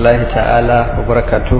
الله تعالى وبركاته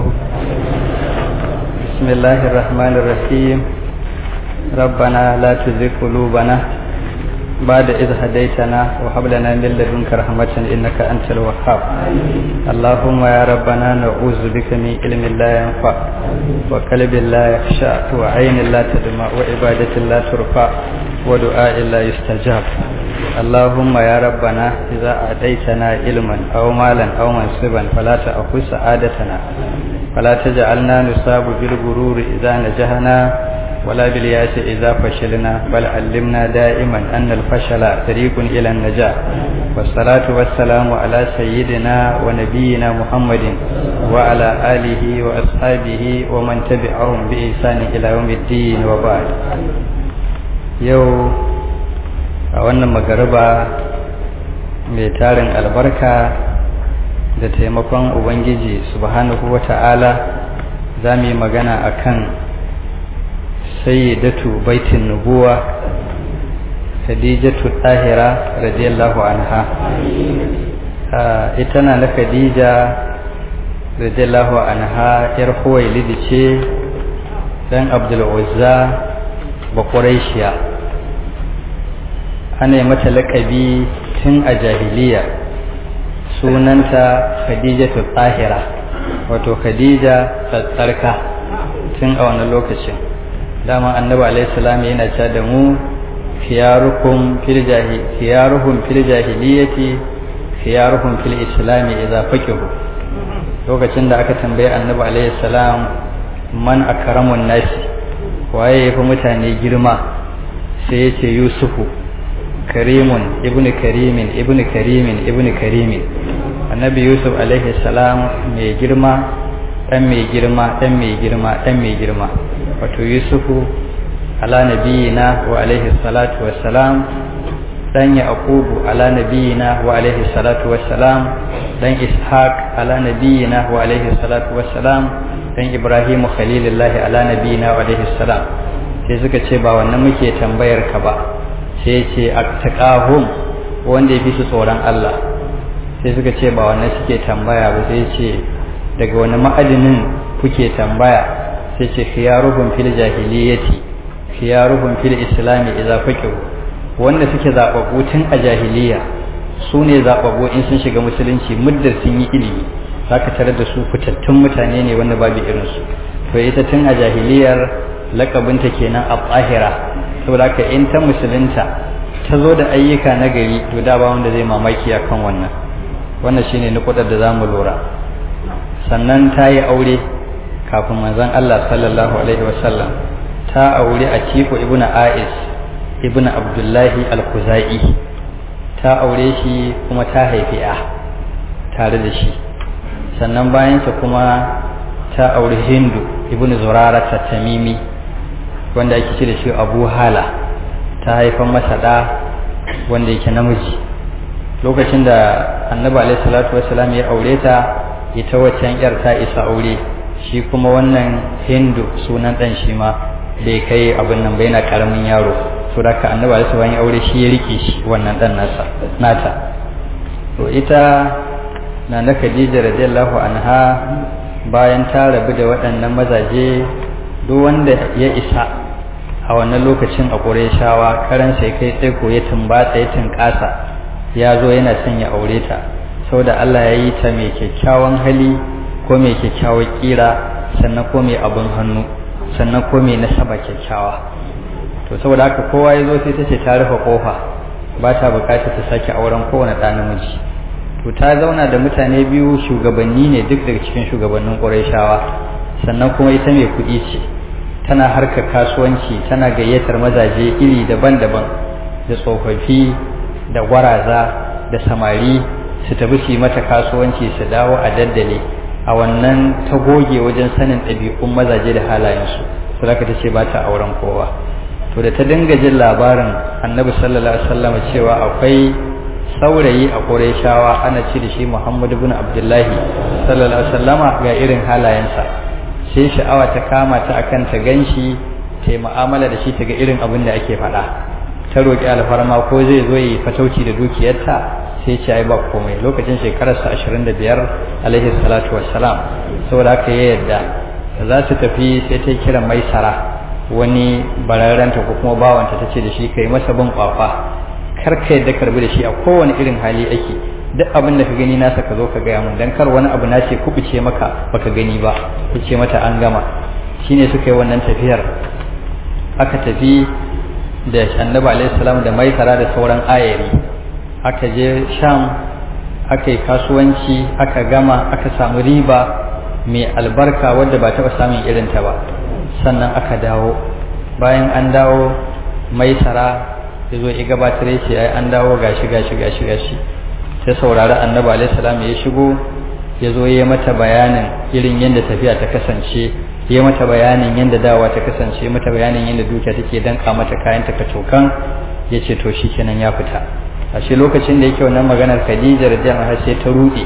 بسم الله الرحمن الرحيم ربنا لا تزغ قلوبنا بعد إذ هديتنا وهب لنا من لدنك رحمة إنك أنت الوهاب اللهم يا ربنا نعوذ بك من علم لا ينفع وقلب لا يخشع وعين لا تدمع وعبادة لا ترفع ودعاء لا يستجاب اللهم يا ربنا إذا أعطيتنا علما أو مالا أو منصبا فلا تأخذ سعادتنا فلا تجعلنا نصاب بالغرور إذا نجحنا ولا بالياس إذا فشلنا بل علمنا دائما أن الفشل طريق إلى النجاة والصلاة والسلام على سيدنا ونبينا محمد وعلى آله وأصحابه ومن تبعهم بإحسان إلى يوم الدين وبعد يوم a wannan magariba mai tarin albarka da taimakon ubangiji subhanahu wa ta'ala za mu yi magana a kan sayyidatu baitin nubuwa khadijatu ɗahira radiyallahu anha ita na na khadija radiyallahu anha yar huwailidi ce dan abdul uzza bakuraishiya ana mata laƙabi tun a jahiliya sunanta khadijatu tsahira wato khadija tsatsarka tun a wani lokacin dama annabi alaihi salam yana cewa da mu khiyarukum fil jahil khiyaruhum fil jahiliyati khiyaruhum fil islami idza faqihu lokacin da aka tambaye annabi alaihi salam man akramun nasi waye yafi mutane girma sai ya ce yusufu karimun ibnu karimin ibnu karimin ibnu karimin annabi yusuf alaihi salam mai girma dan mai girma dan mai girma dan mai girma wato yusufu ala nabiyina wa alaihi salatu wassalam dan yaqubu ala nabiyina wa alaihi salatu wassalam dan ishaq ala nabiyina wa alaihi salatu wassalam dan ibrahim khalilullah ala nabiyina wa alaihi salam sai suka ce ba wannan muke tambayar ka ba sai ce attaqahum wanda ya fi su tsoron Allah sai suka ce ba wannan suke tambaya ba sai ce daga wani ma'adinin kuke tambaya sai ce khiyaruhum fil jahiliyyati khiyaruhum fil islami idza faqihu wanda suke zababbu tun a jahiliya su ne zababbu in sun shiga musulunci muddar sun yi ilimi zaka tarar da su fitattun mutane ne wanda babu irinsu to ita tun a jahiliyar lakabinta kenan a tsahira saboda haka in ta musulunta ta zo da ayyuka na gari to da ba wanda zai mamaki akan wannan wannan shine nukudar da zamu lura sannan ta yi aure kafin manzon Allah sallallahu alaihi wasallam ta aure a Tiku ibnu A'is ibnu Abdullahi al-Khuzai ta aure shi kuma ta haifi a tare da shi sannan bayansa kuma ta aure Hindu ibnu Zurara ta Tamimi wanda ake ce da shi abu hala ta haifan masa ɗa wanda yake namiji lokacin da annabi alaihi salatu wassalam ya aure ta ita waccan yar ta isa aure shi kuma wannan hindu sunan ɗan shi ma bai kai abin nan bai na karamin yaro to da ka annabi alaihi salatu ya aure shi ya rike shi wannan ɗan nasa nata to ita na na khadija radiyallahu anha bayan ta rabu da waɗannan mazaje duk wanda ya isa a wannan lokacin a ƙureshawa karan sai kai tsaiko ya tumbatsa ya tunƙasa ya zo yana son ya aure ta saboda Allah ya yi ta mai kyakkyawan hali ko mai kyakkyawar ƙira sannan ko mai abin hannu sannan ko mai nasaba kyakkyawa to saboda haka kowa ya zo sai ta ce ta rufe ƙofa ba ta buƙatar ta sake auren kowane ɗa namiji to ta zauna da mutane biyu shugabanni ne duk daga cikin shugabannin ƙureshawa sannan kuma ita mai kuɗi ce tana harkar kasuwanci tana gayyatar mazaje iri daban-daban da tsofaffi da gwaraza da samari su tafi su yi mata kasuwanci su dawo a daddale a wannan ta goge wajen sanin ɗabi'un mazaje da halayensu su zaka ta ce ba ta auren kowa to da ta dinga jin labarin annabi sallallahu alaihi wasallam cewa akwai saurayi a Qurayshawa ana ce da shi Muhammad ibn Abdullahi sallallahu alaihi wasallama ga irin halayensa sai sha'awa ta kama ta akan ta ganshi ta yi mu'amala da shi ta ga irin abin da ake faɗa ta roƙi alfarma ko zai zo yi fatauci da dukiyarta sai ce ai ba komai lokacin shekararsa 25 alaihi salatu wassalam saboda haka ya yadda za su tafi sai ta kira maisara wani bararrenta ko kuma bawanta ta ce da shi kai masa bin kwafa kar ka yadda karbi da shi a kowane irin hali ake duk abin da ka gani nasa ka zo ka gaya mun dan kar wani abu na ce kubuce maka baka gani ba ku ce mata an gama shine suka yi wannan tafiyar aka tafi da annabi alaihi salam da maisara da sauran ayari aka je sham aka yi kasuwanci aka gama aka samu riba mai albarka wadda ba taɓa samun irinta ba sannan aka dawo bayan an dawo maisara ya zo ya gabatar ya ce ai an dawo gashi gashi gashi gashi sai saurari annabi alaihi salam ya shigo ya zo ya mata bayanin irin yadda tafiya ta kasance ya mata bayanin yadda dawa ta kasance mata bayanin yadda dukiya take danka mata kayan ta kacokan ya ce to shikenan ya fita a shi lokacin da yake wannan maganar Khadija radiyallahu anha sai ta rude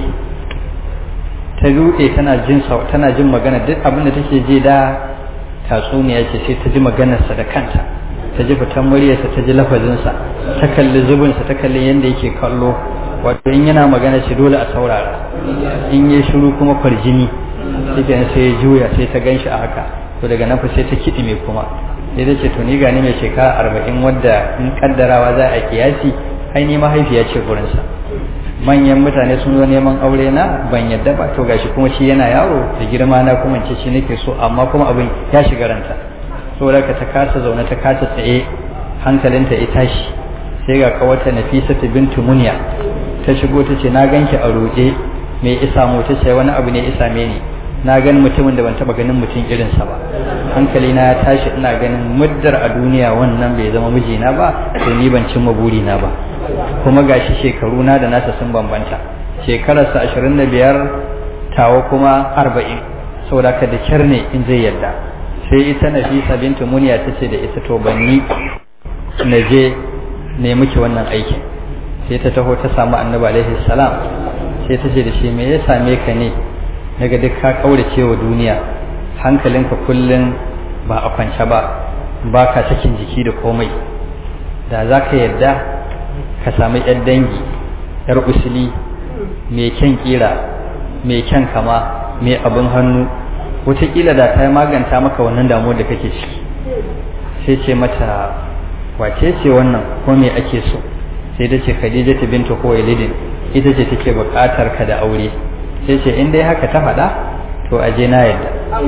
ta rude tana jin tana jin magana duk abin da take ji da tatsuniya ce sai ta ji maganarsa da kanta ta ji fitan muryarsa ta ji lafazinsa ta kalli zubinsa ta kalli yadda yake kallo wato in yana magana shi dole a saurara in yi shiru kuma kwarjini sai sai ya juya sai ta ganshi a haka to daga nan fa sai ta kiɗi mai kuma sai ta ce to ni gani mai shekara arba'in wadda in kaddarawa za a kiyasi ai ni mahaifiya ce gurinsa manyan mutane sun zo neman aure na ban yadda ba to gashi kuma shi yana yaro da girma na kuma ce shi nake so amma kuma abin ya shiga ranta saboda ka ta kasa zaune ta kasa tsaye hankalinta ya tashi sai ga kawata Nafisatu bintu Munya ta shigo ta ce na ganki a roƙe me isa mu ta ce wani abu ne isa me ni na gani mutumin da ban taba ganin mutum irinsa ba hankali na ya tashi ina ganin muddar a duniya wannan bai zama mijina ba to ni ban cimma burina ba kuma gashi shekaru na da nasa sun bambanta shekararsa ashirin da biyar tawa kuma arba'in saboda ka da kyar ne in zai yadda sai ita nafisa bintu muniya ta ce da ita to banni na je ne miki wannan aikin sai ta taho ta samu annabi alaihi salam sai ta ce da shi me ya same ka ne daga duk ka kaurace wa duniya hankalinka kullum ba a kwance ba ba ka sakin jiki da komai da za ka yarda ka sami yar dangi yar usuli mai kyan kira mai kyan kama mai abin hannu wataƙila da ta maganta maka wannan damuwar da kake ciki sai ce mata wace ce wannan ko me ake so sai ta ce khadija ta binta khuwailid ita ce take buƙatar ka da aure sai ce in dai haka ta faɗa to aje na yadda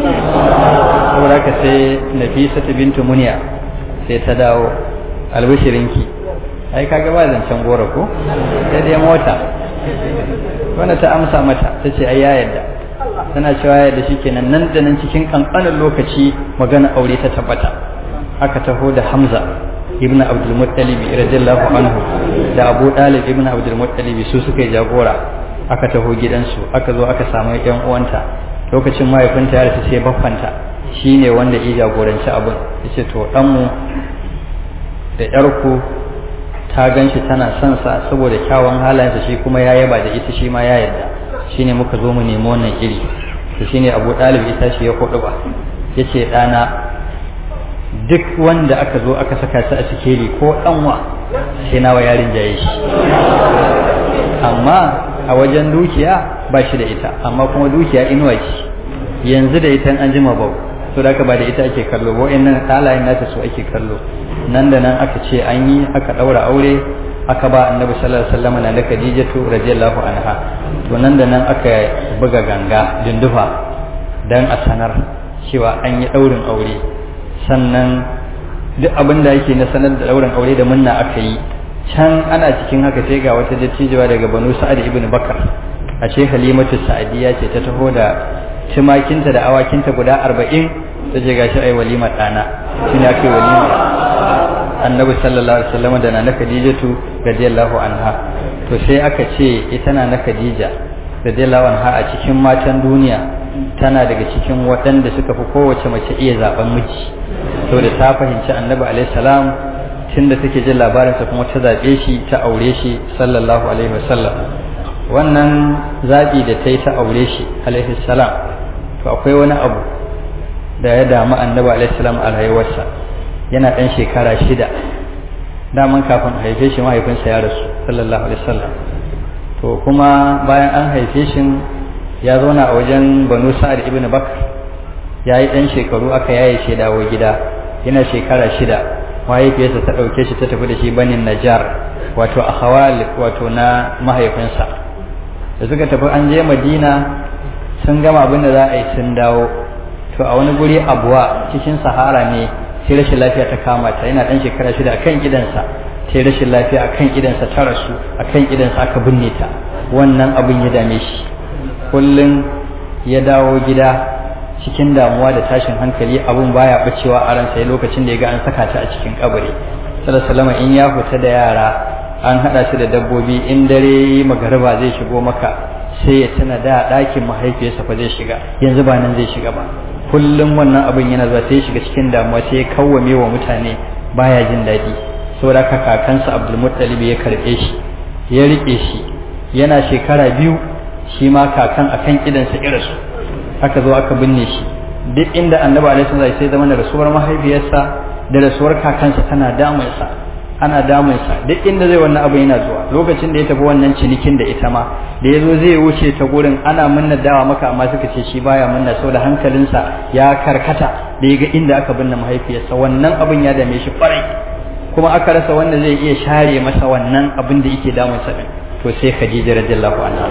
saboda haka sai nafisa ta bintu muniya sai ta dawo albishirinki ai kaga ba zancen gora ko sai dai mota wanda ta amsa mata ta ce ai ya yadda tana cewa yadda shikenan nan da nan cikin kankanin lokaci magana aure ta tabbata aka taho da Hamza ibn Abdul Muttalib radiyallahu anhu da Abu Dalib ibn Abdul Muttalib su suka yi jagora aka taho gidansu aka zo aka samu yan uwanta lokacin mahaifinta ya rasu sai baffanta shine wanda ya jagoranci abin yace to dan mu da yarku ta ganshi tana son sa saboda kyawun halayensa shi kuma ya yaba da ita shi ma ya yarda shine muka zo mu nemi wannan iri to shine Abu Dalib ita shi ya kudu ba yace dana duk wanda aka zo aka saka shi a sikeli ko ɗanwa sai nawa yarin jaye shi amma a wajen dukiya ba shi da ita amma kuma dukiya inuwa ce yanzu da ita an jima bau to da ba da ita ake kallo ba nan halayen nata su ake kallo nan da nan aka ce an yi aka ɗaura aure aka ba annabi sallallahu alaihi wasallam na da khadijatu radiyallahu anha to nan da nan aka buga ganga dindufa dan a sanar cewa an yi ɗaurin aure sannan duk abin da yake na sanar da ɗaurin aure da munna aka yi can ana cikin haka sai ga wata dattijuwa daga banu sa'ad ibn bakar a ce halimatu sa'adiya ce ta taho da tumakinta da awakinta guda arba'in ta ce gashi ai walima ɗana shi ne ake walima annabi sallallahu alaihi wasallam da na khadijatu radiyallahu anha to sai aka ce ita na na khadija radiyallahu anha a cikin matan duniya tana daga cikin waɗanda suka fi kowace mace iya zaben miji saboda ta fahimci annabi alaihi salam tunda take jin labarinsa kuma ta zaɓe shi ta aure shi sallallahu alaihi wasallam wannan zaɓi da ta yi ta aure shi alaihi salam to akwai wani abu da ya damu annabi alaihi salam a rayuwarsa yana ɗan shekara shida daman kafin haife shi mahaifinsa ya rasu sallallahu alaihi wasallam to kuma bayan an haife shi ya zauna a wajen banu sa'ad ibn bakr ya yi ɗan shekaru aka yaye shi dawo gida yana shekara shida mahaifiyarsa ta ɗauke shi ta tafi da shi banin najar wato a hawal wato na mahaifinsa da suka tafi an je madina sun gama abin da za a yi sun dawo to a wani guri abuwa cikin sahara ne sai rashin lafiya ta kama ta yana ɗan shekara shida a kan gidansa sai rashin lafiya a kan gidansa ta rasu a kan gidansa aka binne ta wannan abin ya dame shi kullum ya dawo gida cikin damuwa da tashin hankali abun baya bacewa a ransa ya lokacin da ya ga an saka ta a cikin kabari sallallahu in ya fita da yara an hada shi da dabbobi in dare magariba zai shigo maka sai ya tuna da ɗakin mahaifiyarsa fa zai shiga yanzu ba nan zai shiga ba kullum wannan abin yana zuwa sai ya shiga cikin damuwa sai ya kawwame wa mutane baya jin daɗi saboda haka kakansa abdulmuttalib ya karɓe shi ya riƙe shi yana shekara biyu shi ma kakan akan idansa irasu aka zo aka binne shi duk inda annabi alaihi salatu sai zama da rasuwar mahaifiyarsa da rasuwar kakansa tana damunsa ana damunsa duk inda zai wannan abu yana zuwa lokacin da ya tafi wannan cinikin da ita ma da ya zo zai wuce ta gurin ana munna dawa maka amma suka ce shi baya munna saboda hankalinsa ya karkata da ya ga inda aka binne mahaifiyarsa wannan abin ya dame shi kwarai kuma aka rasa wanda zai iya share masa wannan abin da yake damunsa din to sai Khadija radiyallahu anha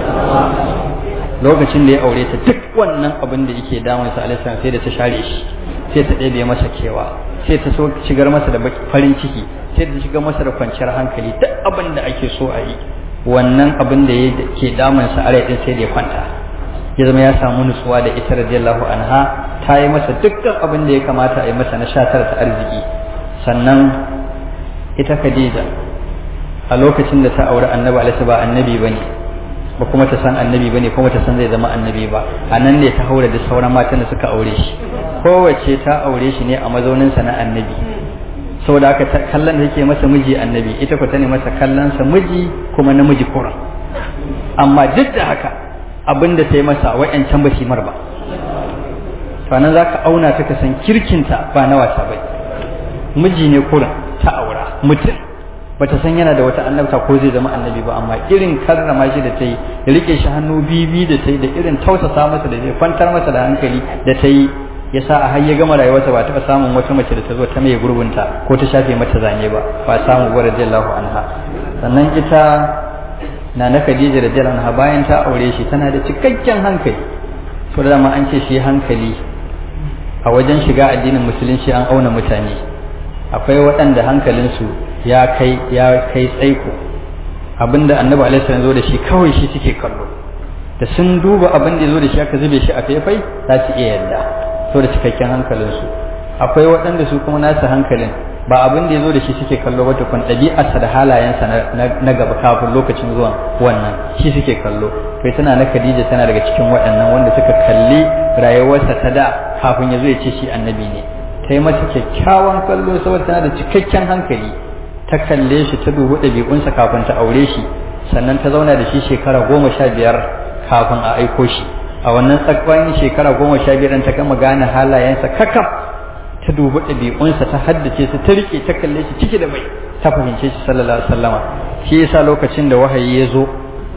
lokacin da ya aure ta duk wannan abin da yake damunsa alaihi sai da ta share shi sai ta ɗebe masa kewa sai ta so shigar masa da farin ciki sai ta shigar masa da kwanciyar hankali duk abin da ake so a yi wannan abin da ke damunsa a rai din sai da ya kwanta ya zama ya samu nutsuwa da ita radiyallahu anha ta yi masa dukkan abin da ya kamata a yi masa na shatar ta arziki sannan ita Khadija a lokacin da ta aure annabi alaihi ba annabi bane ba kuma ta san annabi bane kuma ta san zai zama annabi ba a nan ne ta haura da sauran matan da suka aure shi kowace ta aure shi ne a mazaunin sa na annabi saboda haka kallon da yake masa miji annabi ita ko ta ne masa kallon sa miji kuma namiji kuran amma duk da haka abin da ta yi masa wa'yancan ba shi mar ba to nan zaka auna ta ka san kirkinta ba na wasa bai miji ne kuran ta aura mutum bata san yana da wata annabta ko zai zama annabi ba amma irin karrama shi da ta yi da rike shi hannu bibi da ta yi da irin tausasa masa da zai kwantar masa da hankali da ta yi ya sa a har ya gama rayuwarsa ba taɓa samun wata mace da ta zo ta mai gurbinta ko ta shafe mata zane ba ba samu ba radiyallahu anha sannan ita na na Khadija radiyallahu anha bayan ta aure shi tana da cikakken hankali to da dama an ce shi hankali a wajen shiga addinin musulunci an auna mutane akwai waɗanda hankalinsu ya kai ya kai tsaiko abinda annabi alaihi salam zo da shi kawai shi suke kallo da sun duba abin da zo da shi aka zube shi a faifai za su iya yarda to da cikakken hankalinsu akwai waɗanda su kuma nasu hankalin ba abin da ya zo da shi suke kallo ba tukun ɗabi'arsa da halayensa na gaba kafin lokacin zuwan wannan shi suke kallo kai tana na Khadija tana daga cikin waɗannan wanda suka kalli rayuwarsa ta da kafin ya zo ya ce shi annabi ne ta yi masa kyakkyawan kallo saboda tana da cikakken hankali ta kalle shi ta dubi ɗabi'unsa kafin ta aure shi sannan ta zauna da shi shekara goma sha biyar kafin a aiko shi a wannan tsakwayin shekara goma sha biyar ta gama gane halayensa kakaf ta dubi ɗabi'unsa ta haddace su ta riƙe ta kalle shi ciki da bai ta fahimce shi sallallahu alaihi wasallama shi yasa lokacin da wahayi ya zo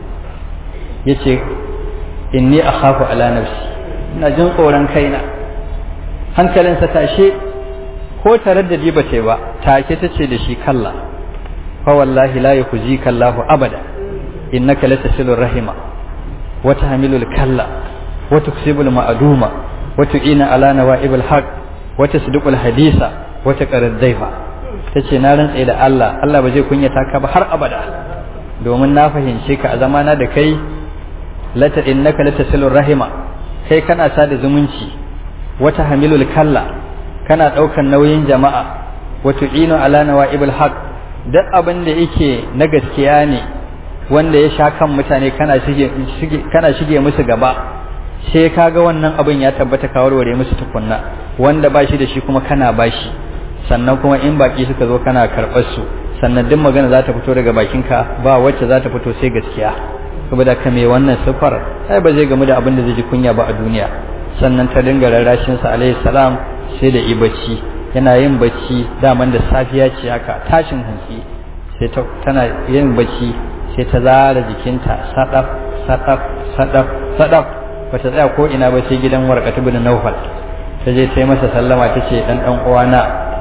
ya ce inni akhafu ala nafsi ina jin tsoron kaina hankalinsa tashe ko tare da ba ta ba take ta ce da shi kalla fa wallahi la yukhzika Allahu abada innaka latasilur rahima wa tahmilul kalla wa tuksibul ma'duma wa tu'ina ala nawa'ibul haqq wa tasdiqul hadisa wa taqarrad daifa tace na rantsa da Allah Allah ba zai kunyata ka ba har abada domin na fahimce ka a zamana da kai lata innaka latasilur rahima kai kana sada zumunci wa tahmilul kalla kana ɗaukan nauyin jama'a wato ino ala nawa'ibul haq duk abin da yake na gaskiya ne wanda ya sha kan mutane kana shige kana shige musu gaba sai kaga wannan abin ya tabbata ka warware musu tukunna wanda ba shi da shi kuma kana bashi sannan kuma in baki suka zo kana karɓar su sannan duk magana za ta fito daga bakinka ba wacce za ta fito sai gaskiya saboda ka mai wannan sifar ai ba zai gamu da abin da zai ji kunya ba a duniya sannan ta dinga rarrashin sa alaihi salam sai da yi bacci yana yin bacci daman da safiya ce haka tashin hantsi sai tana yin bacci sai ta zara jikinta sadaf sadaf sadaf sadaf ba ta tsaya ko ina ba sai gidan warqatu bin nawfal ta je ta yi masa sallama ta ce dan dan uwana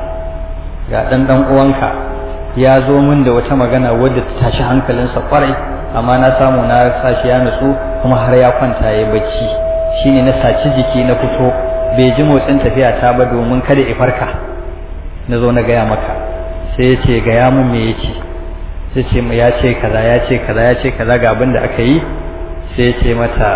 ga dan dan uwanka ya zo min da wata magana wadda ta tashi hankalinsa kwarai amma na samu na sashi ya nutsu kuma har ya kwanta ya bacci shine na saci jiki na fito bai ji motsin tafiya ta ba domin kada ya farka na zo na gaya maka sai ya ce gaya mun me yace sai ce ya ce kaza ya ce kaza ya ce kaza ga abin da aka yi sai ya ce mata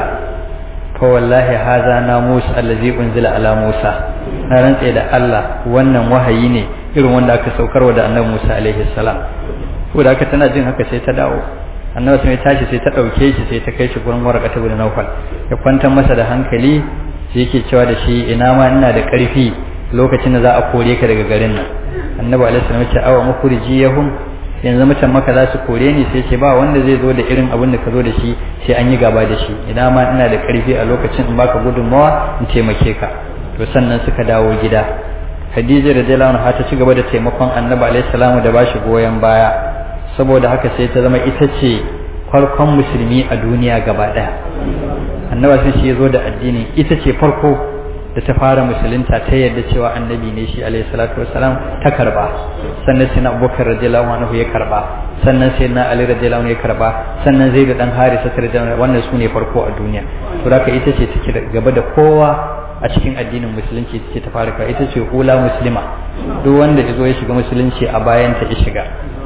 fa wallahi haza na Musa allazi unzila ala Musa na rantse da Allah wannan wahayi ne irin wanda aka saukarwa da annabi Musa alaihi salam ko da aka tana jin haka sai ta dawo annabi sai tashi sai ta dauke shi sai ta kai shi gurin warqata bin Nawfal ya kwantar masa da hankali sai yake cewa da shi ina ma ina da karfi lokacin da za a kore ka daga garin nan annabi alaihi salam ya ce awa mukhrijiyahum yanzu mutan maka za su kore ni sai ce ba wanda zai zo da irin abin da ka zo da shi sai an yi gaba da shi ina ma ina da karfi a lokacin in baka gudunmawa in taimake ka to sannan suka dawo gida Khadija radiyallahu anha ta ci gaba da taimakon Annabi alaihi salamu da bashi goyon baya saboda haka sai ta zama ita ce farkon musulmi a duniya gaba daya Annabi sai shi ya zo da addini ita ce farko da ta fara musulunta ta yadda cewa annabi ne shi alaihi salatu wassalam ta karba sannan sai na abubakar radiyallahu anhu ya karba sannan sai na ali radiyallahu anhu ya karba sannan zai da dan harisa radiyallahu wannan su ne farko a duniya to haka ita ce take gaba da kowa a cikin addinin musulunci take ta fara ita ce ula muslima duk wanda ya zo ya shiga musulunci a bayan ta ya shiga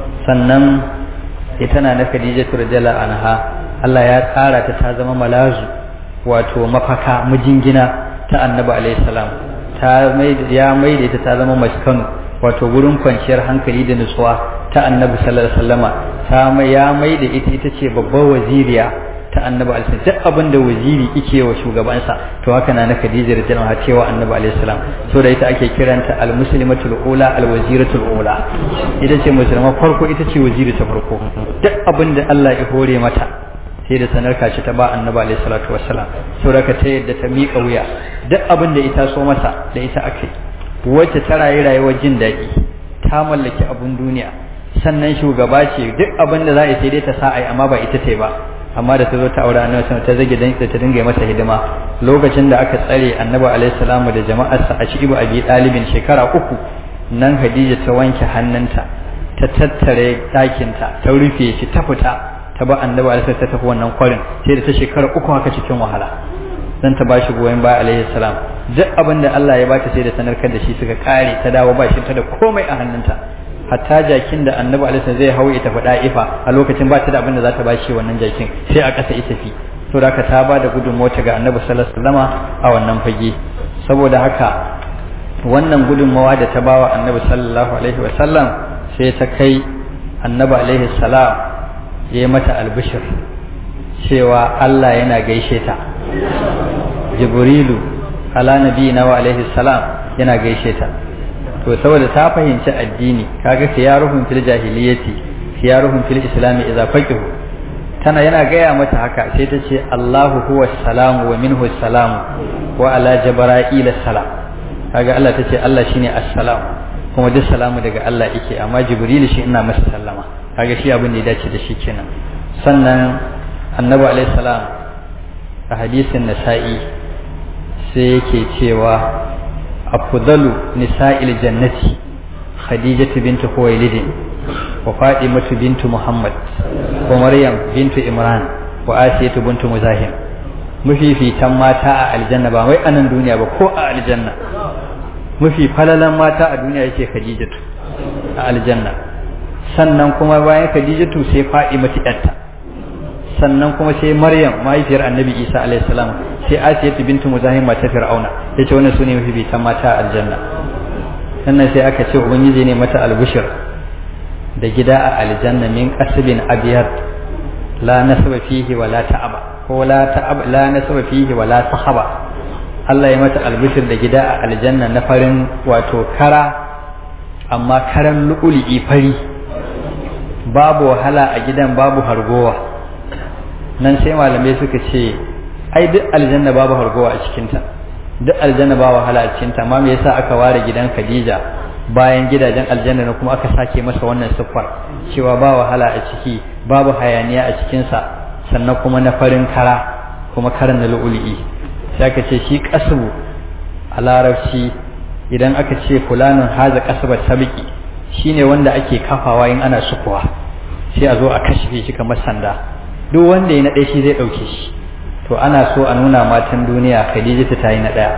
sannan ita na na Khadija radiyallahu anha Allah ya tsara ta ta zama malazu wato mafaka mijingina ta annabi alaihi salam ta ya maida ita ta zama maskanu wato gurin kwanciyar hankali da nutsuwa ta annabi sallallahu alaihi wasallama ta ya maida ita ita ce babbar waziriya ta annabi alaihi duk abin da waziri yake wa shugabansa to haka na na Khadija radhiyallahu anha cewa annabi alaihi salam so da ita ake kiranta al-muslimatul ula al-waziratul ula ita ce musulma farko ita ce waziri ta farko duk abin da Allah ya hore mata sai da sanar kashi ta ba annabi alaihi salatu wassalam saboda ta yadda ta miƙa wuya duk abin da ita so masa da ita akai wacce ta rayu rayuwar jin daɗi ta mallaki abun duniya sannan shugaba ce duk abin da za a yi sai dai ta sa ai amma ba ita ce ba amma da ta zo ta aure annabi sallallahu ta zage dan ta dinga masa hidima lokacin da aka tsare annabi alaihi salamu da jama'arsa a cikin abi dalibin shekara uku nan Khadija ta wanke hannunta ta tattare ɗakinta ta rufe shi ta fita ta ba annabi alaihi ta tafi wannan kwarin sai da ta shekara uku haka cikin wahala dan ta bashi goyon baya alaihi salam duk abin da Allah ya bata sai da sanarkar da shi suka kare ta dawo ba shi ta da komai a hannunta hatta jakin da annabi alaihi zai hau ita faɗa ifa a lokacin ba ta da abin da za ta bashi wannan jakin sai a ƙasa ita fi to da ta ba da gudun mota ga annabi sallallahu alaihi wasallama a wannan fage saboda haka wannan gudunmawa da ta bawa annabi sallallahu alaihi wasallam sai ta kai annabi alaihi salam ya yi mata albishir cewa Allah yana gaishe ta jibrilu ala nabiyina wa alaihi salam yana gaishe ta to saboda ta fahimci addini kaga khiyaruhum fil jahiliyyati khiyaruhum fil islam idza faqihu tana yana gaya mata haka sai ta ce Allahu huwa salam wa minhu salam wa ala jibril salam kaga Allah ta ce Allah shine assalam kuma duk salamu daga Allah yake amma jibril shi ina masa sallama kaga shi abin da ya dace da shi kenan sannan annabi alaihi salam a hadisin nasa'i sai yake cewa afdalu nisa'il jannati khadijatu bintu khuwailid wa fatimatu bintu muhammad wa maryam bintu imran wa asiyatu bintu muzahim mafifitan mata a aljanna ba wai anan duniya ba ko a aljanna mafi falalan mata a duniya yake khadijatu a aljanna sannan kuma bayan khadijatu sai fa'imatu yarta sannan kuma sai maryam mahaifiyar annabi isa alaihi salam sai asiyatu bintu muzahim mata fir'auna yace wannan sune mafi bitan mata a aljanna sannan sai aka ce ubangiji ne mata albushir da gida a aljanna min qasbin abyad la nasaba fihi wala ta'aba ko la ta'ab la nasaba fihi wala sahaba Allah ya mata albushir da gida a aljanna na farin wato kara amma karan lu'uli fari babu wahala a gidan babu hargowa nan sai malamai suka ce ai duk aljanna babu hargowa a cikinta duk aljanna ba wahala a cikinta amma me yasa aka ware gidan Khadija bayan gidajen aljanna na kuma aka sake masa wannan siffar cewa ba wahala a ciki babu hayaniya a cikinsa sannan kuma na farin kara kuma karan na lu'ulu'i sai aka ce shi kasbu a larabci idan aka ce fulanin haza kasbar sabiki shine wanda ake kafawa in ana sukuwa sai a zo a kashe shi kamar sanda duk wanda ya naɗe shi zai ɗauke shi to ana so a nuna matan duniya khadija ta yi na ɗaya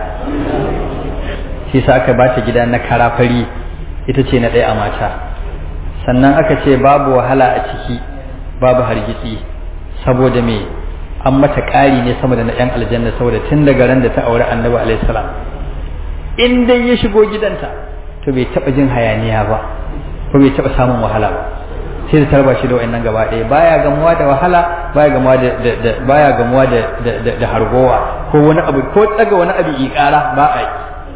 shi sa aka bata gida na karafari ita ce na ɗaya a mata sannan aka ce babu wahala a ciki babu hargitsi saboda me an mata ƙari ne sama da na 'yan aljanna saboda tun daga ran da ta aure annabi alaihi salam in dai ya shigo gidanta to bai taɓa jin hayaniya ba ko bai taɓa samun wahala ba sai da tarba shi da wa'annan gaba ɗaya baya gamuwa da wahala baya gamuwa da baya gamuwa da da hargowa ko wani abu ko tsaga wani abu ƙara ba a yi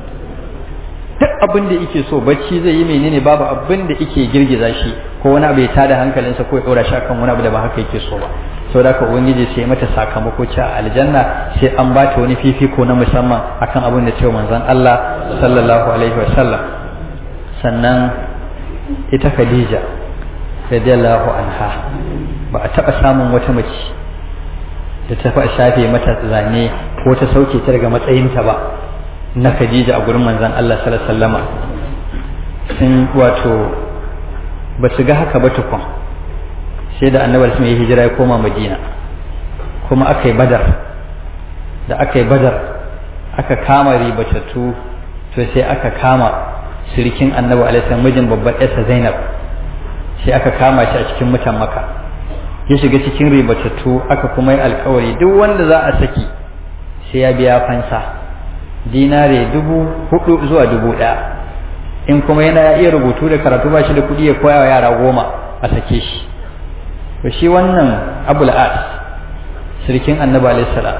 duk abin da yake so bacci zai yi menene babu abin da yake girgiza shi ko wani abu ya tada hankalinsa ko ya ɗora shi akan wani abu da ba haka yake so ba sau da ubangiji sai mata sakamako ci a aljanna sai an ba ta wani fifiko na musamman akan abin da cewa manzon Allah sallallahu alaihi wa sallam sannan ita Khadija radiyallahu anha ba a taɓa samun wata mace da ta fa shafe mata zane ko ta sauke ta daga matsayinta ba na Khadija a gurin manzon Allah sallallahu alaihi wasallama sun wato ba su ga haka ba tukun sai da annabar sun yi hijira ya koma Madina kuma aka yi badar da aka yi badar aka kama ribatattu to sai aka kama sirikin annabi alaihi mijin babbar yarsa Zainab sai aka kama shi a cikin mutan maka ya shiga cikin ribatattu aka kuma yi alkawari duk wanda za a saki sai ya biya fansa dinare dubu hudu zuwa dubu ɗaya in kuma yana iya rubutu da karatu ba shi da kuɗi ya koya wa yara goma a sake shi to shi wannan abul as sirkin annabi alaihi salam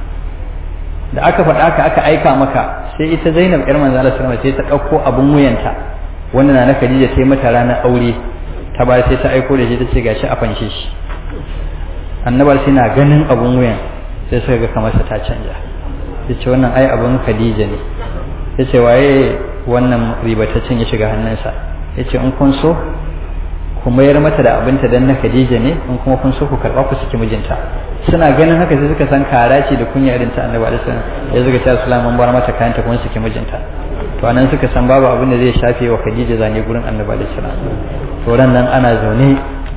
da aka faɗa aka aka aika maka sai ita zainab yar manzo Allah sallallahu sai ta ɗauko abun wuyanta wanda na Khadija sai mata ranar aure ta ba sai ta aiko da shi ta ce gashi a fanshe shi annabar sai na ganin abun wuyan sai suka ga kamar ta canja ya ce wannan ai abun khadija ne ya ce waye wannan ribataccen ya shiga hannunsa ya ce in kun so ku mayar mata da abinta dan na khadija ne in kuma kun so ku karba ku saki mijinta suna ganin haka sai suka san kara ce da kunya irin ta annabi alaihi salam ya zuga ta sallallahu bar mata kayanta kun saki mijinta to anan suka san babu abin da zai shafe wa khadija zane gurin annabi alaihi salam to nan ana zaune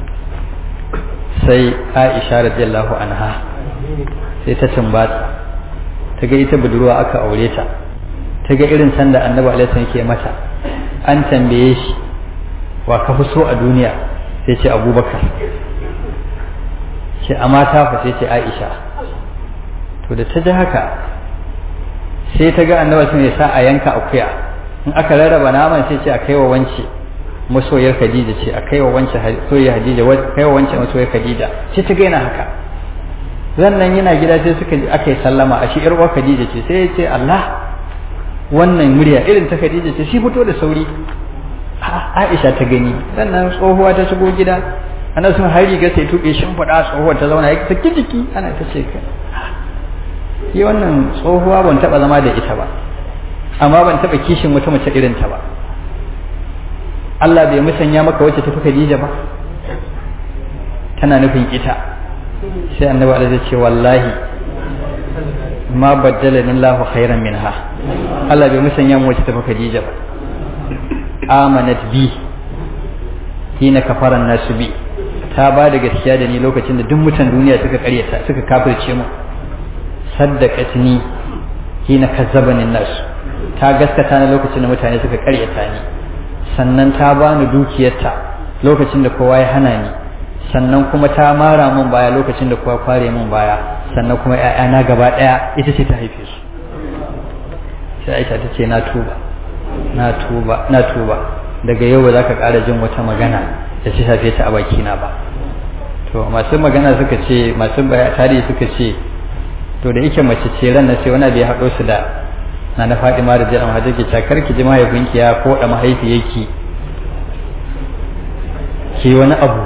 sai Aisha radiyallahu anha sai ta tumbatsa ta ga ita budurwa aka aure ta ta ga irin sanda annabi alaihi salam yake mata an tambaye shi wa ka fi so a duniya sai ce abubakar ce a mata fa sai ce aisha to da ta ji haka sai ta ga annabi sun ya sa a yanka akuya in aka rarraba naman sai ce a kai wa wance masoyar Khadija ce a kai wa wance soyayya Khadija kai wa wance masoyar Khadija sai ta gaina haka nan yana gida sai suka aka yi sallama a shi yar uwar Khadija ce sai ya ce Allah wannan murya irin ta Khadija ce shi fito da sauri Aisha ta gani sannan tsohuwa ta shigo gida ana sun har riga sai tuɓe shin faɗa tsohuwar ta zauna ya saki jiki ana ta ce ka yi wannan tsohuwa ban taɓa zama da ita ba amma ban taɓa kishin wata mace irin ta ba Allah bai musanya maka wacce ta fi Khadija ba tana nufin ita sai annabi Allah zai ce wallahi ma baddala Allahu khairan minha Allah bai musanya mu wacce ta fi Khadija ba amanat bi hina kafaran nasu bi ta ba da gaskiya da ni lokacin da duk mutan duniya suka karyata suka kafirce mu saddaqatni hina kazzabani nasu ta gaskata ni lokacin da mutane suka karyata ni sannan ta bani dukiyarta lokacin da kowa ya hana ni sannan kuma ta mara min baya lokacin da kowa kware min baya sannan kuma ƴaƴana gaba ɗaya ita ce ta haife su sai Aisha ta ce na tuba na tuba na tuba daga yau ba za ka ƙara jin wata magana da ta shafe ta a bakina ba to masu magana suka ce masu tarihi suka ce to da yake mace ce ran sai wani bai haɗo su da na na Fatima da Jami'a Hajji ke cakar ki ji mahaifinki ya ko da mahaifiyarki ki wani abu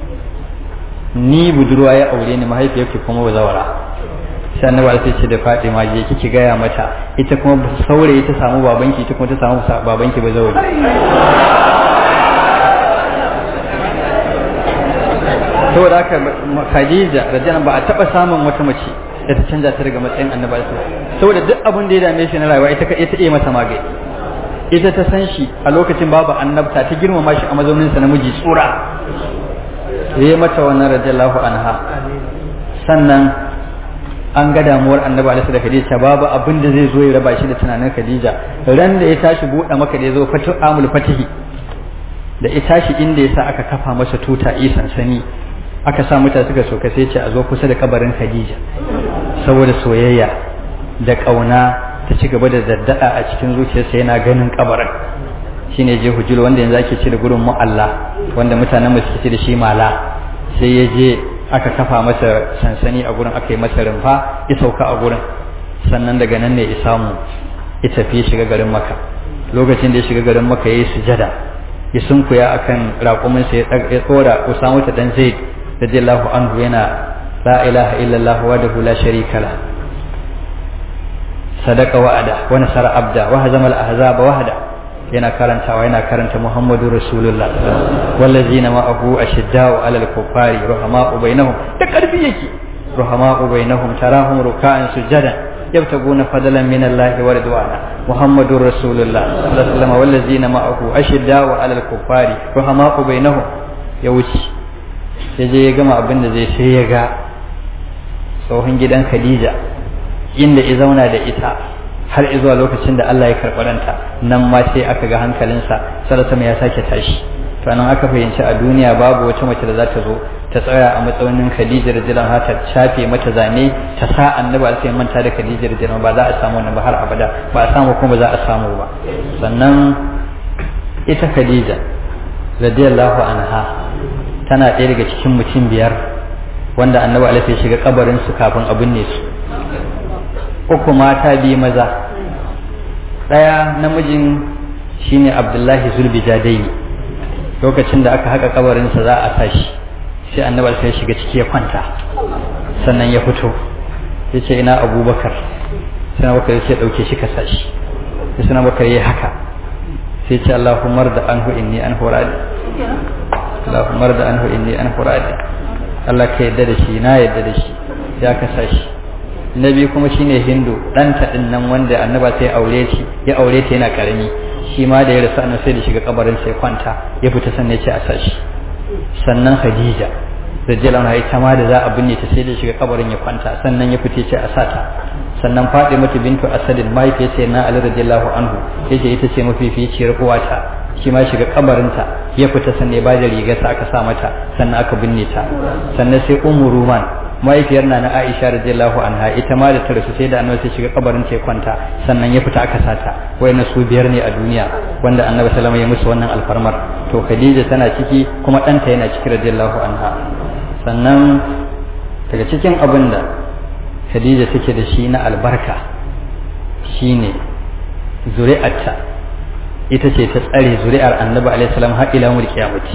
ni budurwa ya aure ni mahaifiyarki kuma bazawara sai annabi sai ce da Fatima je kiki gaya mata ita kuma saurayi ta samu babanki ita kuma ta samu babanki bazawari saboda haka Khadija radiyallahu ba a taba samun wata mace da ta canja ta daga matsayin annabi saboda duk abin da ya dame shi na rayuwa ita ita iya masa magani ita ta san shi a lokacin babu annabta ta girmama shi a mazaunin sa namiji tsura yayi mata wannan radiyallahu anha sannan an ga damuwar annabi alaihi da Khadija babu abin da zai zo ya raba shi da tunanin Khadija ran da ya tashi buɗe maka da ya zo fatu amul fatihi da ya tashi inda ya sa aka kafa masa tuta isan sani aka sa mutane suka soka sai ce a zo kusa da kabarin Khadija saboda soyayya da kauna ta ci gaba da daddada a cikin zuciyarsa yana ganin kabarin shine je hujul wanda yanzu ake ce da gurin mu'alla wanda mutanen mu suke ce da shi mala sai ya je aka kafa masa sansani a gurin aka yi masa rumfa ya sauka a gurin sannan daga nan ne ya samu ya tafi ya shiga garin maka lokacin da ya shiga garin maka ya yi sujada ya sunkuya akan raƙuminsa ya tsora usama ta dan zaid radiyallahu anhu yana la ilaha illallah wahdahu la sharika la sadaqa wa'ada wa nasara abda wa hazama al ahzaba wahda yana karantawa yana karanta Muhammadu Rasulullah wallazina ma'ahu ashiddau 'alal kuffari rahama'u bainahum da karfi yake rahama'u bainahum tarahum ruk'an sujadan yabtaguna fadlan min Allah wa ridwana Muhammadu Rasulullah sallallahu alaihi wasallam wallazina ma'ahu ashiddau 'alal kuffari rahama'u bainahum ya wuce ya je ya gama abin da zai sai ya ga tsohon gidan Khadija inda ya zauna da ita har zuwa lokacin da Allah ya karɓi ranta nan ma sai aka ga hankalinsa sarasa ya sake tashi to nan aka fahimci a duniya babu wata mace da za ta zo ta tsaya a matsayin Khadija radiyallahu anha ta shafe mata zane ta sa annabi sai manta da Khadija radiyallahu ba za a samu wannan ba har abada ba a samu kuma za a samu ba sannan ita Khadija radiyallahu anha tana ɗaya daga cikin mutum biyar wanda annabi alaihi ya shiga kabarin su kafin a binne su uku mata biyu maza ɗaya namijin shine abdullahi zulbijadai lokacin da aka haka kabarinsa za a tashi sai annabi sai ya shiga ciki ya kwanta sannan ya fito ya ce ina abubakar sai na bakar ya ce ɗauke shi ka sashi sai suna bakar ya haka sai ce allahumar da anhu inni an huradi allahumar da anhu inni an huradi Allah ka yadda da shi na yadda da shi ya ka sashi na biyu kuma shine hindu ɗanta ɗin nan wanda annaba sai aure shi ya aure ta yana karami shi ma da ya rasu annabi sai da shiga kabarin sai kwanta ya fita sannan ya ce a sashi sannan khadija radiyallahu anha ita ma da za a binne ta sai da shiga kabarin ya kwanta sannan ya fita ce a sata sannan mata bintu asadin mahaifiyar sai na ali radiyallahu anhu yace ita ce mafificiyar uwata shi ma shiga kabarinta ya fita sannan ya bada rigarsa aka sa mata sannan aka binne ta sannan sai ummu ruman mahaifiyar na na Aisha radiyallahu anha ita ma da ta rasu sai da annabi sai shiga kabarin ta kwanta sannan ya fita aka sata wayannan su biyar ne a duniya wanda annabi sallallahu alaihi ya musu wannan alfarmar to Khadija tana ciki kuma ɗanta yana ciki radiyallahu anha sannan daga cikin abin da Khadija take da shi na albarka shine zuri'arta ita ce ta tsare zuri'ar annabi alaihi salam har ila mulki kiyamati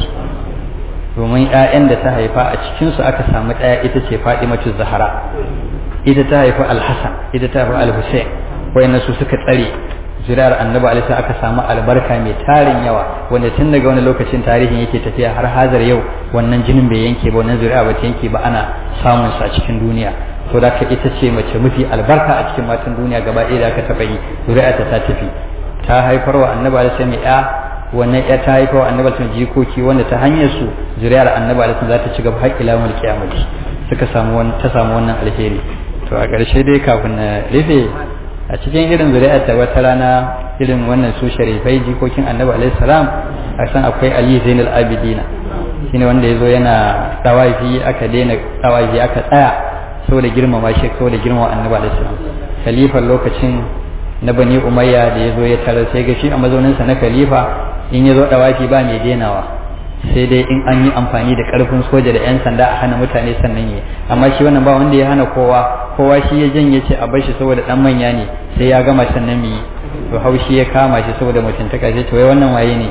domin ‘ya'yan da ta haifa a cikinsu aka samu ɗaya ita ce Fadimatu Zahara ita ta haifi Al-Hassan ita ta haifi Al-Hussein wayannan su suka tsare zuri'ar annabi alaihi aka samu albarka mai tarin yawa wanda tun daga wani lokacin tarihin yake tafiya har hazar yau wannan jinin bai yanke ba wannan zuri'a ba ta yanke ba ana samun sa cikin duniya to da ita ce mace mafi albarka a cikin matan duniya gaba ɗaya da aka taɓa yi zuri'a ta ta tafi ta haifar wa annabi alaihi mai ya wannan ya ta haifa wa annabi sun jikoki wanda ta hanyar su zuriyar annabi alaihi za ta ci gaba har ila mul kiyamati suka samu wannan ta samu wannan alheri to a ƙarshe dai kafin na rufe a cikin irin zuriyar ta wata rana irin wannan su sharifai jikokin annabi alaihi salam a san akwai ali zainul abidina shine wanda yazo yana tawafi aka daina tawafi aka tsaya saboda girmama shi saboda girmama annabi alaihi salam khalifan lokacin na bani umayya da ya zo ya tarar sai ga shi a mazauninsa na khalifa in ya zo dawaki ba mai denawa sai dai in an yi amfani da karfin soja da 'yan sanda a hana mutane sannan yi amma shi wannan ba wanda ya hana kowa kowa shi ya janye ce a bar shi saboda dan manya ne sai ya gama sannan mu yi to haushi ya kama shi saboda mutuntaka sai to wai wannan waye ne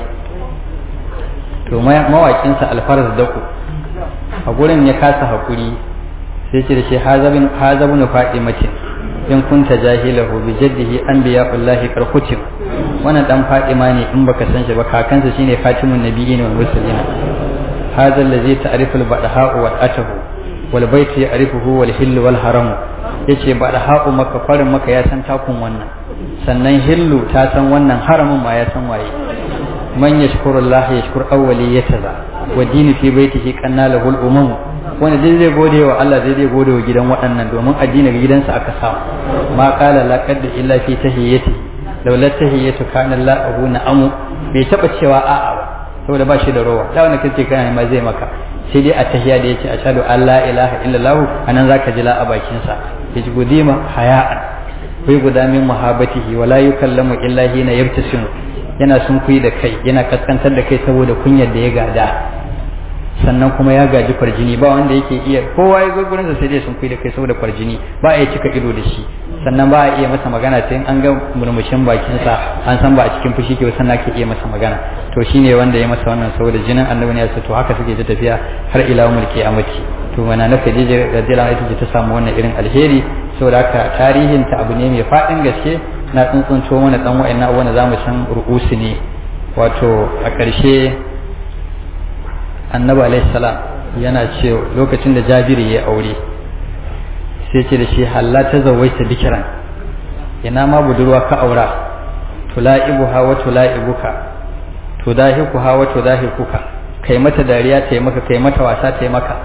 to mawakinsa alfaraz daku a gurin ya kasa hakuri sai ce da shi hazabun fadimatin in kunta jahilahu bi jaddihi anbiya'ullahi karkutim wannan dan Fatima ne in baka san shi ba kakansa shine Fatimun Nabiyyin wal Mursalin hadha allazi ta'rifu al-badha'u wal atahu wal baytu ya'rifuhu wal hillu wal haramu yace badha'u maka farin maka ya san takun wannan sannan hillu ta san wannan haramun ma ya san waye man yashkuru Allah yashkur awwaliyataza wa dini fi baitihi qanna lahu al-umam wanda dai zai gode wa Allah zai zai gode wa gidan waɗannan domin addini ga gidansa aka samu ma qala laqad illa fi tahiyyati laula tahiyyatu kana lahu na'amu bai taba cewa a'a ba saboda ba shi da rowa da wanda kace kana ma zai maka sai dai a tahiyya da yace ashhadu an la ilaha illallah anan zaka ji la a bakin sa yaji gudima haya'an bai guda min mahabatihi wala yukallamu illa hina yabtasimu yana sun kuyi da kai yana kaskantar da kai saboda kunyar da ya gada sannan kuma ya gaji farjini ba wanda yake iya kowa ya zo gurin sa sai dai sun kuyi da kai saboda farjini ba a iya cika ido da shi sannan ba a iya masa magana sai an ga murmushin bakin sa an san ba a cikin fushi ke sannan ake iya masa magana to shine wanda ya masa wannan saboda jinin annabi ne ya to haka suke ta tafiya har ila mulki amaki to mana na Khadija radiyallahu anha ta samu wannan irin alheri saboda haka tarihin ta abu ne mai fadin gaske na tsuntsunto mana dan wa'annan abubuwan da zamu san ru'usu ne wato a ƙarshe annabi alaihi salam yana ce lokacin da jabiri ya aure sai ce da shi halla ta zawaita bikiran ina ma budurwa ka aura tula'ibuha wa tula'ibuka tudahikuha wa tudahikuka kai mata dariya ta yi maka kai mata wasa ta yi maka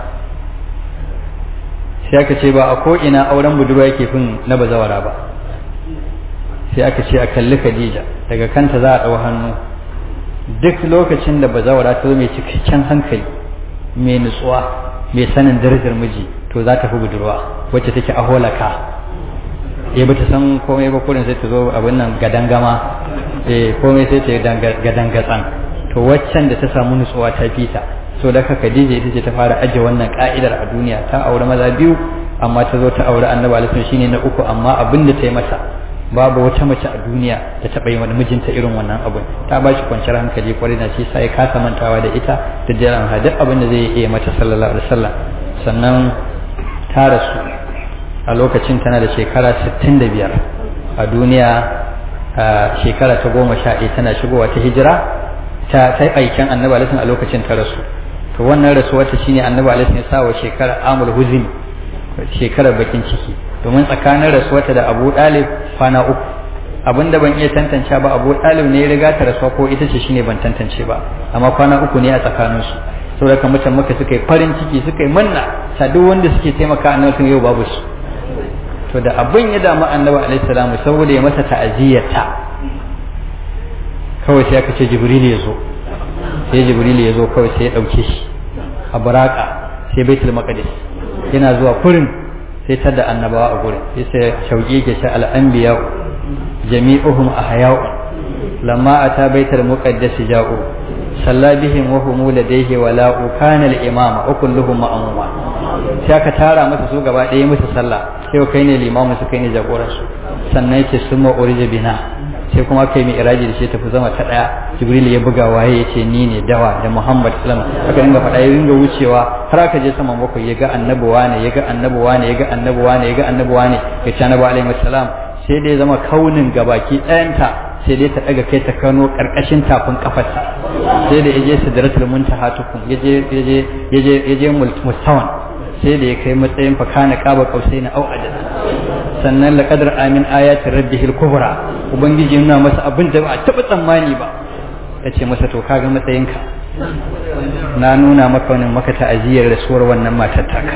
sai aka ce ba a ko ina auren budurwa yake fin na bazawara ba sai aka ce a kalli Khadija daga kanta za a ɗau hannu duk lokacin da bazawara ta zo mai cikakken hankali mai nutsuwa mai sanin darajar miji to za ta fi budurwa wacce take a holaka eh bata san komai ba kurin sai ta zo abin nan gadangama eh komai sai ta gadangatsan to waccan da ta samu nutsuwa ta fita so da ka Khadija ita ce ta fara aje wannan ka'idar a duniya ta aure maza biyu amma ta zo ta aure Annabi alaihi shine na uku amma abin da ta yi masa babu wata mace a duniya da taɓa yi wani mijinta irin wannan abin ta ba shi kwanciyar hankali kwarai na shi sai kasa mantawa da ita da jiran ha duk abin da zai iya mata sallallahu alaihi wasallam sannan ta rasu a lokacin tana da shekara 65 a duniya a shekara ta goma sha ɗaya tana shigowa ta hijira ta ta aikin annabi alaihi a lokacin ta rasu to wannan rasuwar ta shine annabi alaihi ya sa wa shekara amul huzn shekarar bakin ciki domin tsakanin rasuwarta da abu ɗalib kwana uku abinda ban iya tantance ba abu ɗalib ne ya riga ta rasuwa ko ita ce shine ban tantance ba amma kwana uku ne a tsakaninsu saboda kan mutan maka suka yi farin ciki suka yi manna sa duk wanda suke taimaka annabi sun yau babu su to da abin ya damu annabi alaihi salamu saboda ya masa ta'aziyarta kawai sai aka ce jibril ya zo sai jibril ya zo kawai sai ya dauke shi a baraka sai baitul maqdis yana zuwa kurin sai ta da annabawa a gurin sai sai shauki ke sha al'anbiya jami'uhum ahya'u lamma ata baitul muqaddas ja'u salla bihim wa hum ladayhi wa la kana al-imama wa kulluhum ma'muma sai aka tara masa su gaba ɗaya musu sallah sai kai ne limamu su kai ne jagoran su sannan yake summa urija bina sai kuma kai mai iraji da shi tafi zama ta daya jibril ya buga waye yace ni ne dawa da muhammad sallallahu alaihi wasallam aka dinga faɗa ya dinga wucewa har aka je saman bakwai ya ga annabi wane ya ga annabi wane ya ga annabi wane ya ga annabi wane ya ci annabi alaihi wasallam sai dai zama kaunin gabaki ɗayanta sai dai ta daga kai ta kano karkashin tafin kafarsa sai da yaje sidratul muntaha tukun yaje yaje yaje yaje mustawan sai da ya kai matsayin fa kana qaba qausaina au adad sannan laqadar amin ayati rabbihil kubra ubangiji yana masa abin da ba a taba tsammani ba yace masa to kaga matsayinka na nuna maka wannan maka ta'aziyar rasuwar wannan matar taka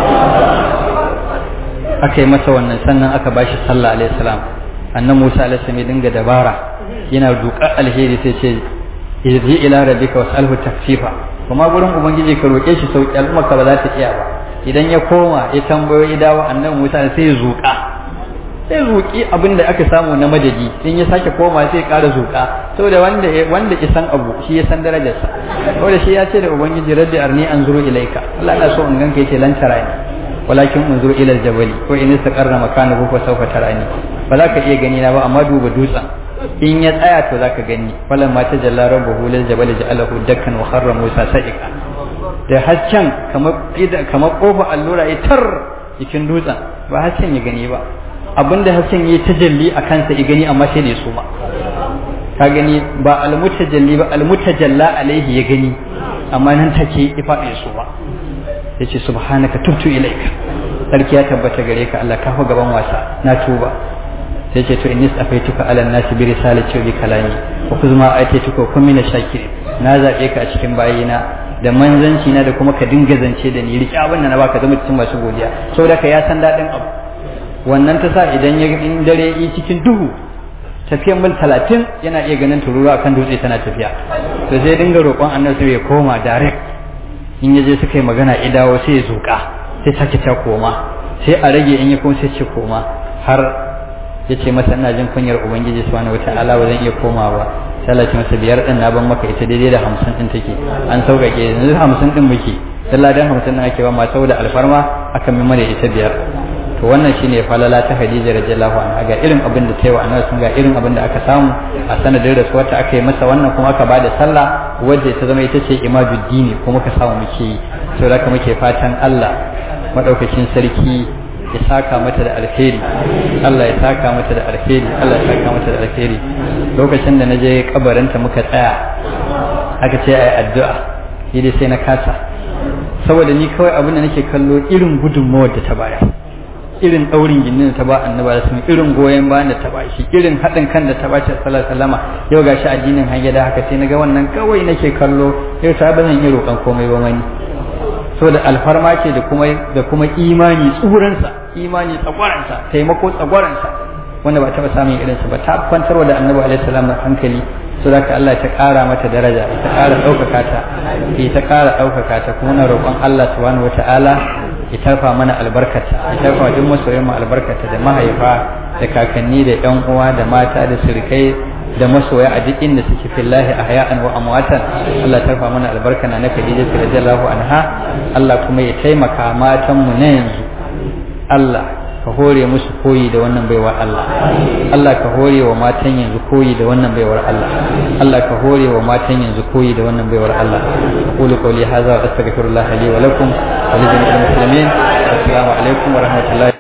aka yi masa wannan sannan aka bashi sallah alaihi salam annan Musa alaihi salam ya dinga dabara yana duka alheri sai ce irji ila rabbika was'alhu takfifa kuma gurin ubangiji ka roke shi sauki al'umma ka ba za ta iya ba idan ya koma ya tambayo ya dawo annan Musa sai ya zuka sai zuki abin da aka samu na madadi in ya sake koma sai ya ƙara zuka saboda wanda wanda ya san abu shi ya san darajarsa saboda shi ya ce da ubangiji rabbi arni anzuru ilaika Allah ina so in ganka yace lan tarani walakin unzur ila aljabali ko in istaqarra makanahu fa sawfa tarani ba za ka iya gani na ba amma duba dutsen in ya tsaya to zaka gani falan ma tajalla rabbuhu lil jabali ja'alahu dakkan wa kharra musa sa'iqa da haccen kamar kamar kofa allura ya tar cikin dutsen ba haccen ya gani ba abinda haccen ya tajalli a kansa ya gani amma sai da ya suma ka gani ba almutajalli ba almutajalla alaihi ya gani amma nan take ya faɗi su ba yace subhanaka tubtu ilaika sarki ya tabbata gare ka Allah ka fa gaban wasa na tuba sai ce to innis afaituka ala nasi bi risalati wa bi kalami wa kuzma aitaituka kun mina shakir na zabe ka a cikin bayina da manzanci na da kuma ka dinga zance da ni riƙe abin da na baka zama cikin masu godiya saboda ka ya san daɗin abu wannan ta sa idan ya in dare yi cikin duhu tafiyan mil talatin yana iya ganin tururuwa kan dutse tana tafiya to sai dinga roƙon annabi ya koma direct in ya je suka yi magana ya dawo sai ya zuƙa sai sake ta koma sai a rage in ya koma sai ce koma har ya ce masa ina jin kunyar ubangiji subhanahu wataala ba zan iya komawa ba sai Allah ya ce masa biyar din na ban maka ita daidai da hamsin din take an sauƙaƙe yanzu hamsin din muke sallah dan hamsin din ake ba ma saboda alfarma aka mi mana ita biyar to wannan shine falala ta Khadija radiyallahu anha ga irin abin da ta yi wa annabi sun ga irin abin da aka samu a sanadin rasuwar ta aka yi masa wannan kuma aka bada sallah wadda ta zama ita ce imaduddini kuma ka samu muke yi saboda haka muke fatan Allah madaukakin sarki ya saka mata da alheri Allah ya saka mata da alheri Allah ya saka mata da alheri lokacin da naje kabarinta muka tsaya aka ce ai addu'a ni dai sai na kasa saboda ni kawai abin da nake kallo irin gudunmawar da ta bayar irin daurin ginin da ta ba annabi da sun irin goyen bayan da ta ba shi irin haɗin kan da ta ba shi sallallahu alaihi wasallama yau gashi addinin hanya da haka sai naga wannan kawai nake kallo yau ta ba zan yi roƙon komai ba mani saboda alfarma ce da kuma da kuma imani tsuransa imani tsagwaransa taimako tsagwaransa wanda ba taɓa samun irinsa ba ta kwantarwa da annabi alaihi salam hankali so da Allah ta ƙara mata daraja ta ƙara ɗaukaka ta ta ƙara ɗaukaka ta kuma na roƙon Allah subhanahu wata'ala ya tarfa mana albarkata ya tarfa duk masoyan mu albarkata da mahaifa da kakanni da ƴan uwa da mata da sirikai da masoya a duk inda suke fillahi ahya'an wa amwatan Allah tarfa mana albarka na na Khadija radiyallahu anha Allah kuma ya taimaka matan mu na yanzu Allah ka hore musu koyi da wannan baiwar Allah Allah ka hore wa matan yanzu koyi da wannan baiwar Allah Allah ka hore wa matan yanzu koyi da wannan baiwar Allah aqulu qawli hadha wa astaghfirullah li wa lakum wa li jami'il muslimin assalamu alaikum wa rahmatullahi